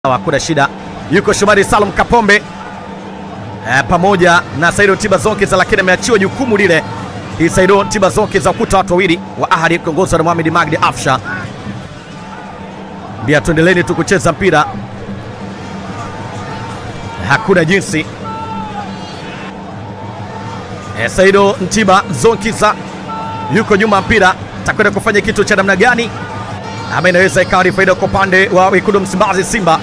Hakuna shida, yuko Shomari Salum Kapombe e, pamoja na Saido Tiba Zonkiza, lakini ameachiwa jukumu lile. Hii Saido Tiba Zonkiza ukuta watu wawili wa Ahadi kiongozwa na Mohamed Magdi Afsha. Mbia, tuendeleni tu kucheza mpira, hakuna jinsi. E, Saido Ntiba Zonkiza yuko nyuma mpira, takwenda kufanya kitu cha namna gani? ama inaweza ikawa ni faida kwa upande wa wekundu Msimbazi Simba.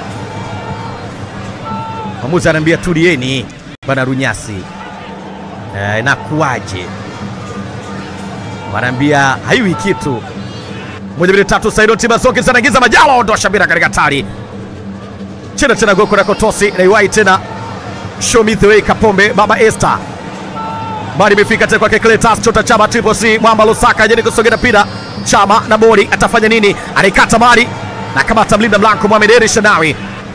Mwamuzi anaambia tulieni bwana Runyasi, e, inakuwaje? Wanaambia haiwi kitu. Moja mbili tatu, Saido Tiba Zonkiza anaingiza Majalo, ondosha mpira katika hatari chena tena, goko na kotosi naiwai tena, show me the way Kapombe baba Esther bali imefika tena kwake Cletus Chota Chama Triple C Mwamba Lusaka jeni kusogea mpira Chama na bodi atafanya nini? Anaikata mali na kamata mlinda mlango Mohamed Eri Shanawi,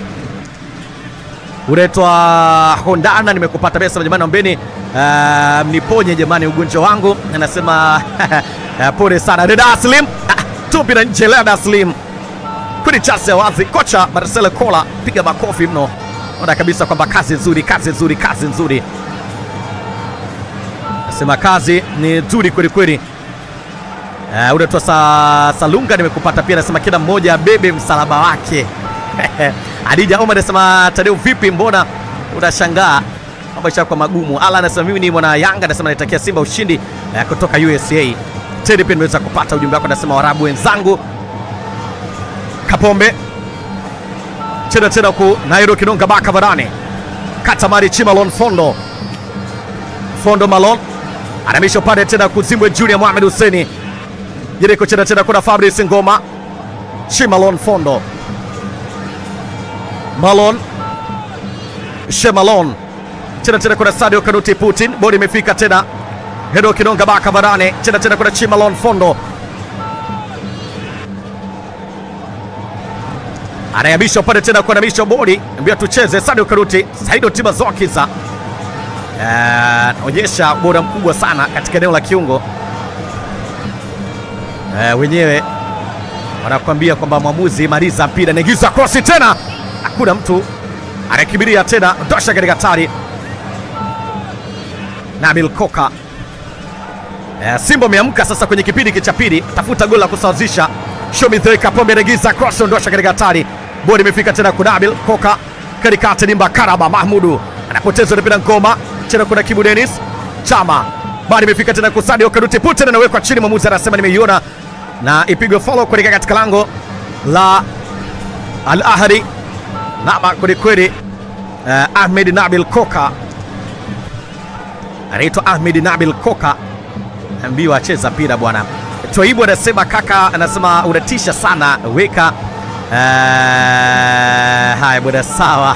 unaitwa Hondana. Nimekupata pesa jamani, ombeni uh, mniponye jamani ugonjwa wangu, anasema uh, pole sana Reda Aslim tupi na nje Reda Aslim kuni chance ya wazi. Kocha Marcelo Kola piga makofi mno, ona kabisa kwamba kazi nzuri, kazi nzuri, kazi nzuri, nasema kazi ni nzuri kweli kweli. Uh, unaitwa sa, Salunga nimekupata pia, anasema kila mmoja abebe msalaba wake. Adija Omar anasema Tadeu, vipi, mbona unashangaa mambo yashakuwa magumu? Ala anasema mimi ni mwana Yanga, anasema naitakia Simba ushindi uh, kutoka USA. Tedi pia nimeweza kupata ujumbe wako, anasema Warabu wenzangu. Kapombe chena tena ku Nairo Kinonga Baka Varane Katamari Chimalon Fondo Fondo Malon anamisha upande tena kuzimbwe Junior Mohamed Huseni Jeriko chena tena kuna Fabrice Ngoma Shimalon Fondo Malon Shemalon chena tena kuna Sadio Kanuti Putin bodi imefika tena Hedo Kinonga Baka Varane chena tena kuna Chimalon Fondo anayamisha upande tena kuanamisha bodi mbia tucheze Sadio Kanuti Saido Tiba Zokiza anaonyesha uh, ubora mkubwa sana katika eneo la kiungo Uh, wenyewe wanakuambia kwamba mwamuzi maliza mpira, naingiza krosi tena, hakuna mtu anakibiria tena, ndosha katika hatari. Nabil Koka uh, Simba ameamka sasa kwenye kipindi cha pili, tafuta goli la kusawazisha. Shomi Kapombe anaingiza cross, ndosha katika hatari, bodi imefika tena kwa Nabil Koka katikati, nimba Karaba Mahmudu anapoteza mpira, ngoma tena, kuna Kibu Dennis Chama bado imefika tena kwa Sadio Kanuti Putin, anawekwa chini, mwamuzi anasema nimeiona na ipigwe follow kuelekea katika lango la Al Ahli nama kwelikweli. Uh, Ahmed Nabil Koka anaitwa Ahmed Nabil Koka, ambiwa acheza mpira bwana. Twaibu anasema kaka, anasema unatisha sana, weka uh, haya bwana, sawa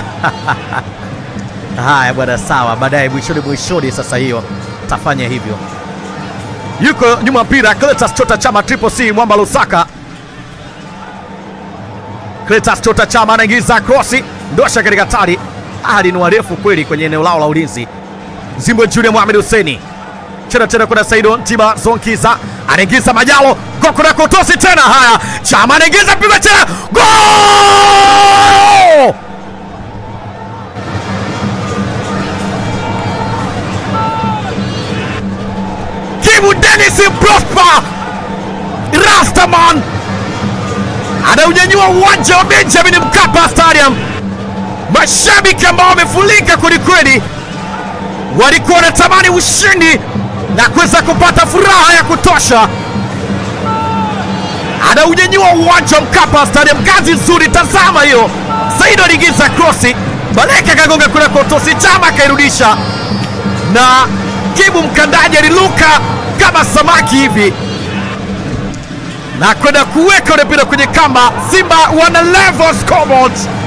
haya bwana, sawa, baadaye mwishoni mwishoni, sasa hiyo tafanya hivyo yuko nyuma mpira Cletus Chota Chama Triple C Mwamba Lusaka. Cletus Chota Chama anaingiza krosi ndosha katika hatari. Ahadi ni warefu kweli kwenye eneo lao la ulinzi. Zimbwe Junior Mohamed Huseni chena tena, kuna Saido Tiba Zonkiza anaingiza Majalo goko na kotosi tena. Haya, Chama anaingiza piga tena, gol! Kibu Dennis Prosper Rastaman anaunyanyua uwanja wa Benjamin Mkapa Stadium. Mashabiki ambao wamefurika kwelikweli, walikuwa wanatamani ushindi na kuweza kupata furaha ya kutosha. Anaunyanyua uwanja wa Mkapa Stadium, kazi nzuri, tazama hiyo. Saido aliingiza krosi, Baleka kagonga kuna kotosi, Chama akairudisha na Kibu mkandaji aliluka kama samaki hivi na kwenda kuweka ule mpira kwenye kamba. Simba wana level scoreboard.